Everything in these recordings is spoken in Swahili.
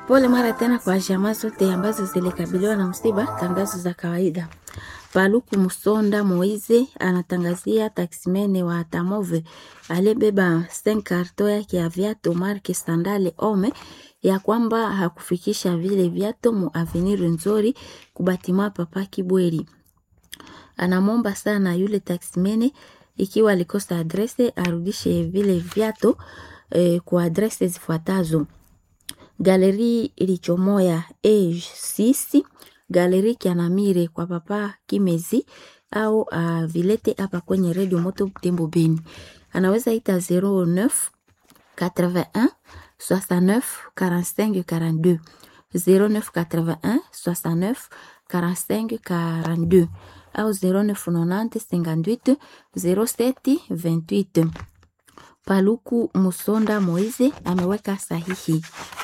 Pole mara tena kwa jamaa zote ambazo zilikabiliwa na msiba. Tangazo za kawaida. Paluku Musonda Moize anatangazia taksimene wa Tamove aliyebeba sten karto yake ya viatu marke Sandale Ome ya kwamba hakufikisha vile viatu mu avenir nzuri kubatima Papa Kibweri. Anamwomba sana yule taksimene ikiwa alikosa adrese arudishe vile viatu eh, kwa adrese zifuatazo: Galeri Ilichomoya A6, Galeri Kianamire kwa Papa Kimezi au uh, vilete hapa kwenye Radio Moto Butembo Beni. Anaweza ita 09 81 69 45 42 09 81 69 45 42 au 0990 58 07 28. Paluku Musonda Moize ameweka sahihi.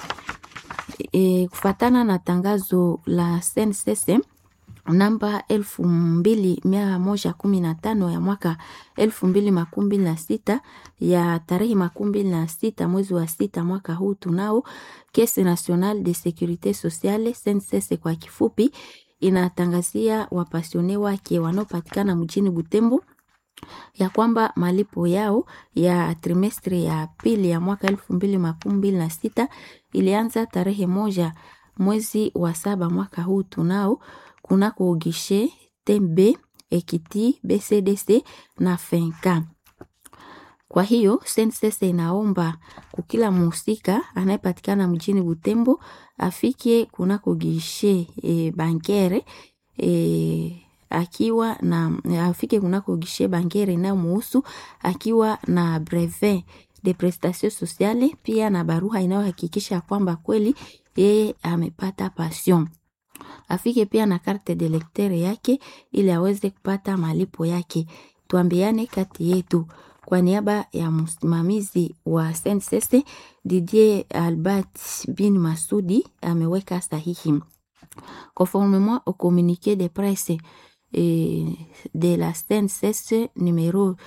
E, kufatana na tangazo la SNCC namba elfu mbili mia moja kumi na tano ya mwaka elfu mbili makumi mbili na sita ya tarehe makumi mbili na sita mwezi wa sita mwaka huu tunao Caisse Nationale de Securite Sociale SNCC kwa kifupi, inatangazia wapasione wake wanaopatikana mjini Butembo ya kwamba malipo yao ya trimestri ya pili ya mwaka elfu mbili makumi mbili na sita ilianza tarehe moja mwezi wa saba mwaka huu tunao kunako gishe Tembe Ekiti BCDC na Fenka. Kwa hiyo SNCC inaomba kukila muhusika anayepatikana mjini Butembo afike kunako gishe e, bankere e, akiwa na afike kunako gishe bankere inayomuhusu akiwa na brevet de prestation sociale, pia na barua inayohakikisha kwamba kweli yeye amepata pension. Afike pia na carte de lecteur yake ili aweze kupata malipo yake. Tuambiane kati yetu. Kwa niaba ya msimamizi wa SNCC Didier Albert bin Masudi ameweka sahihi. Conformément au communiqué de presse eh, de la SNCC numéro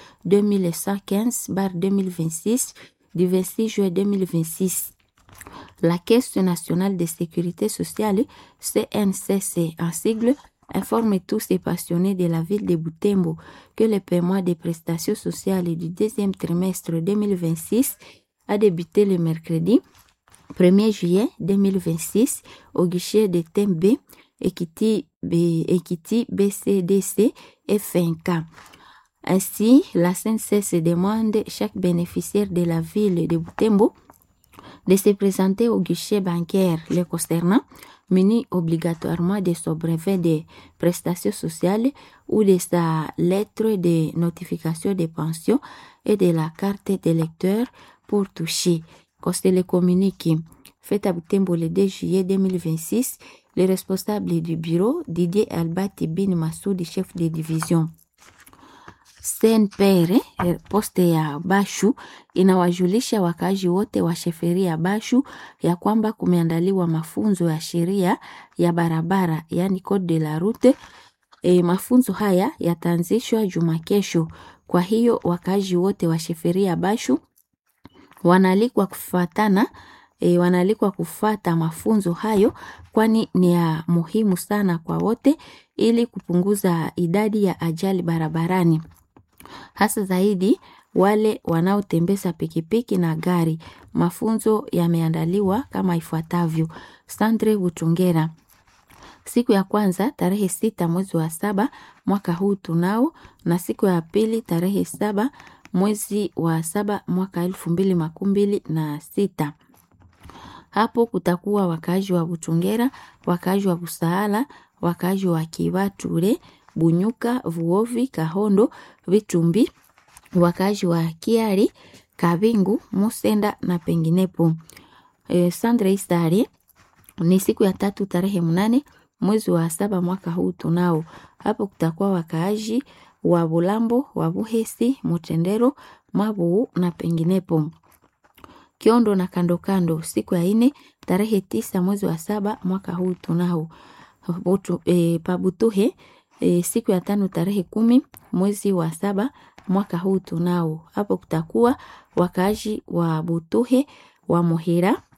2115-2026 du 26 juillet 2026. La Caisse nationale de sécurité sociale, CNCC en sigle, informe tous ces passionnés de la ville de Butembo que le paiement des prestations sociales du deuxième trimestre 2026 a débuté le mercredi 1er juillet 2026 au guichet de TMB, Equity, Equity BCDC et FNK. Ainsi, la CNCS demande chaque bénéficiaire de la ville de Butembo de se présenter au guichet bancaire le concernant, muni obligatoirement de son brevet de prestations sociales ou de sa lettre de notification de pension et de la carte d'électeur pour toucher. Qu'on se le communique. Fait à Butembo le 2 juillet 2026, le responsable du bureau, Didier Albati Bin Massoudi, chef de division. Senpere poste ya Bashu inawajulisha wakazi wote wa sheferi ya Bashu ya kwamba kumeandaliwa mafunzo ya sheria ya barabara, yani code de la route. E, mafunzo haya yataanzishwa juma kesho. Kwa hiyo wakazi wote wa sheferi ya Bashu wanaalikwa kufuatana e, wanaalikwa kufata mafunzo hayo, kwani ni ya muhimu sana kwa wote ili kupunguza idadi ya ajali barabarani hasa zaidi wale wanaotembeza pikipiki na gari. Mafunzo yameandaliwa kama ifuatavyo: Sandre Butungera, siku ya kwanza tarehe sita mwezi wa saba mwaka huu tunao, na siku ya pili tarehe saba mwezi wa saba mwaka elfu mbili makumi mbili na sita. Hapo kutakuwa wakaaji wa Butungera, wakaaji wa Busaala, wakaaji wa Kibature Bunyuka, Vuovi, Kahondo, Vitumbi, wakazi wa Kiari, Kabingu, Musenda na penginepo. E, Sandre Istari ni siku ya tatu tarehe mnane mwezi wa saba mwaka huu tunao. Hapo kutakuwa wakaaji wa Bulambo, wa Buhesi, Mutendero, Mabuu na penginepo. Kiondo na kando kando siku ya ine tarehe tisa mwezi wa saba mwaka huu tunao. Butu, e, Pabutuhe E, siku ya tano tarehe kumi mwezi wa saba mwaka huu tunao. Hapo kutakuwa wakaaji wa Butuhe wa Muhira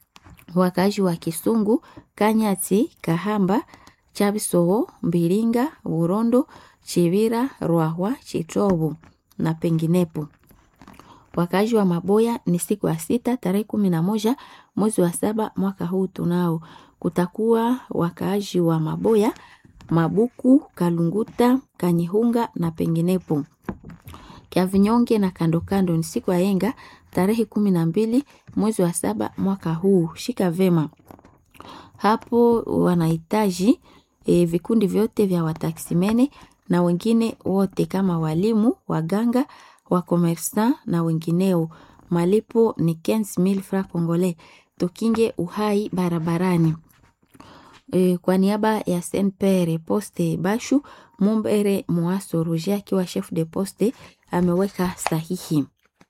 wakaaji wa Kisungu, Kanyati, Kahamba, Chabisowo, Mbilinga, Burondo, Chivira, Rwahwa, Chitovu na penginepo. Wakaaji wa Maboya ni siku ya sita tarehe kumi na moja mwezi wa saba mwaka huu tunao kutakuwa wakaaji wa Maboya, Mabuku, Kalunguta, Kanyihunga na penginepo. Kiavinyonge na kando kando ni siku ya yenga tarehe kumi na mbili mwezi wa saba mwaka huu. Shika vema hapo, wanahitaji e, vikundi vyote vya wataksimene na wengine wote kama walimu, waganga, wakomersa na wengineo. Malipo ni 15000 francs congolais. Tukinge uhai barabarani. E, kwa niaba ya Senpere Poste Bashu Mumbere Mwaso Roger akiwa chef de poste ameweka sahihi.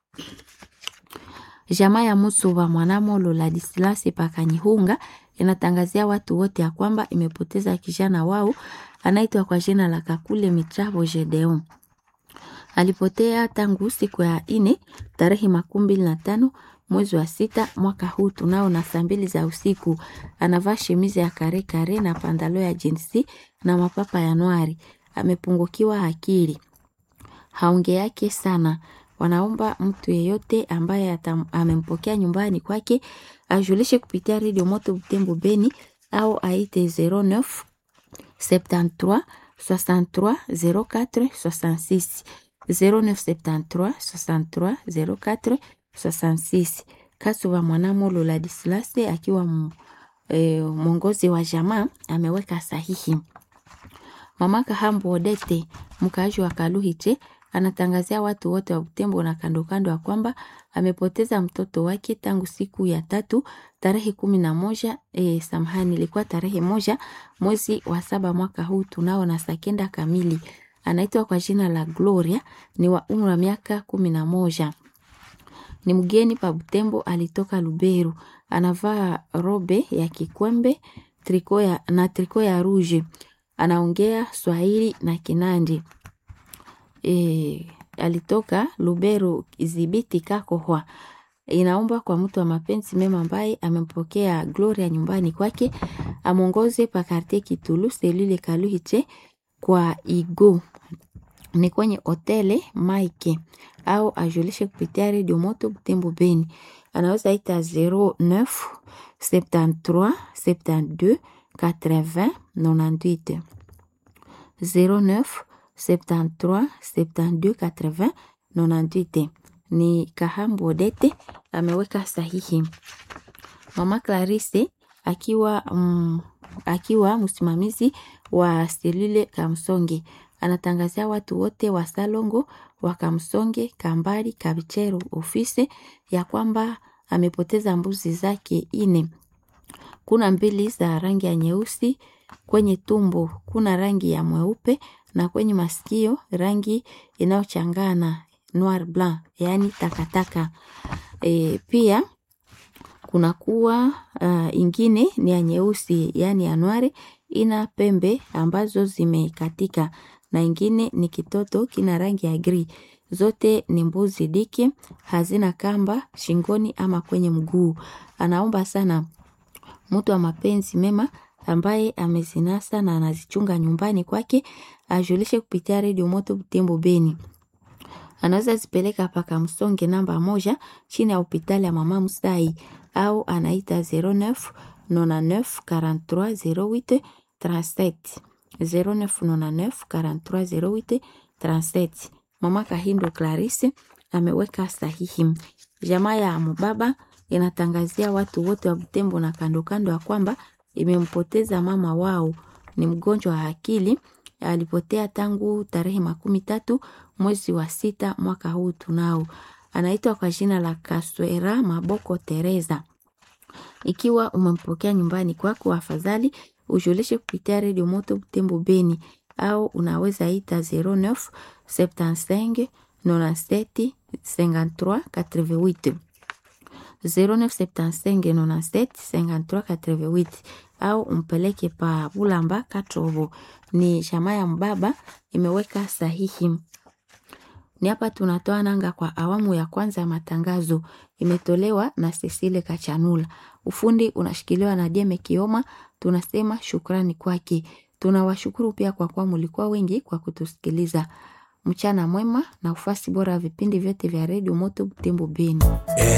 Jamaa ya Musuba Mwanamolo Ladislasi Pakanyihunga inatangazia watu wote ya kwamba imepoteza kijana wao anaitwa kwa jina la Kakule Mitrabo Gedeon. Alipotea tangu siku ya ine tarehe makumi mbili na tano mwezi wa sita mwaka huu tunao na saa mbili za usiku. Anavaa shemizi ya kare kare na pandalo ya jinsi na mapapa ya nwari. Amepungukiwa akili, haonge yake sana. Wanaomba mtu yeyote ambaye amempokea nyumbani kwake ajulishe kupitia redio Moto Butembo Beni au aite 09 73 63 04 66 0973 63 04 66. Kasuba Mwanamolo Ladislase akiwa e, mwongozi wa jamaa ameweka sahihi. Mama Kahambo Odete mkaaji wa Kaluhiche anatangazia watu wote wa Butembo na kando kando ya kwamba amepoteza mtoto wake tangu siku ya tatu tarehe kumi na moja e, samahani, ilikuwa tarehe moja mwezi wa saba mwaka huu tunao na saa kenda kamili. Anaitwa kwa jina la Gloria, ni wa umri wa miaka kumi na moja ni mgeni pa Butembo, alitoka Luberu. Anavaa robe ya kikwembe triko ya, na triko ya rouge. Anaongea Swahili na Kinandi. E, alitoka Luberu Izibiti Kakohwa. Inaomba kwa mtu wa mapenzi mema ambaye amempokea Gloria nyumbani kwake amwongoze pa karte Kitulu selule Kaluhiche kwa igo ni kwenye hotele Mike au ajulishe kupitia redio Moto Butembo Beni. Anaweza ita 09 73 72 80 98 09 73 72 80 98. Ni Kahambu Odete ameweka sahihi. Mama Clarisse akiwa mm, akiwa msimamizi wa selule Kamsonge anatangazia watu wote wa Salongo wa Kamsonge, Kambali, Kabichero ofisi ya kwamba amepoteza mbuzi zake ine. Kuna mbili za rangi ya nyeusi, kwenye tumbo kuna rangi ya mweupe na kwenye masikio rangi inayochangana noir blanc, yaani takataka. E, pia kuna kuwa uh, ingine ni ya nyeusi yaani ya nware ina pembe ambazo zimekatika na ingine ni kitoto kina rangi ya gri. Zote ni mbuzi dike, hazina kamba shingoni ama kwenye mguu. Anaomba sana mtu wa mapenzi mema ambaye amezinasa na anazichunga nyumbani kwake ajulishe kupitia redio Moto Butembo Beni. Anaweza zipeleka paka Msonge namba moja chini ya hospitali ya Mama Musai au anaita 09 99 43 08 37 0999 43 08 37. Mama Kahindo Clarisse ameweka sahihi. Jamaa ya Mubaba inatangazia watu wote wa Butembo na kando kando ya kwamba imempoteza mama wao, ni mgonjwa wa akili. Alipotea tangu tarehe makumi tatu mwezi wa sita mwaka huu tunao. Anaitwa kwa jina la Kaswera Maboko Teresa. Ikiwa umempokea nyumbani kwako, afadhali ujulishe kupitia redio Moto Butembo Beni au unaweza ita 09 75 97 53 88 0975 97 53 88 au umpeleke pa Bulamba Katrovo. Ni jamaa ya mbaba imeweka sahihi. Ni hapa tunatoa nanga kwa awamu ya kwanza ya matangazo, imetolewa na Cecile Kachanula. Ufundi unashikiliwa na Jeme Kioma, tunasema shukrani kwake. Tunawashukuru pia kwa kuwa mlikuwa wengi kwa kutusikiliza. Mchana mwema na ufasi bora wa vipindi vyote vya redio Moto Butembo Beni.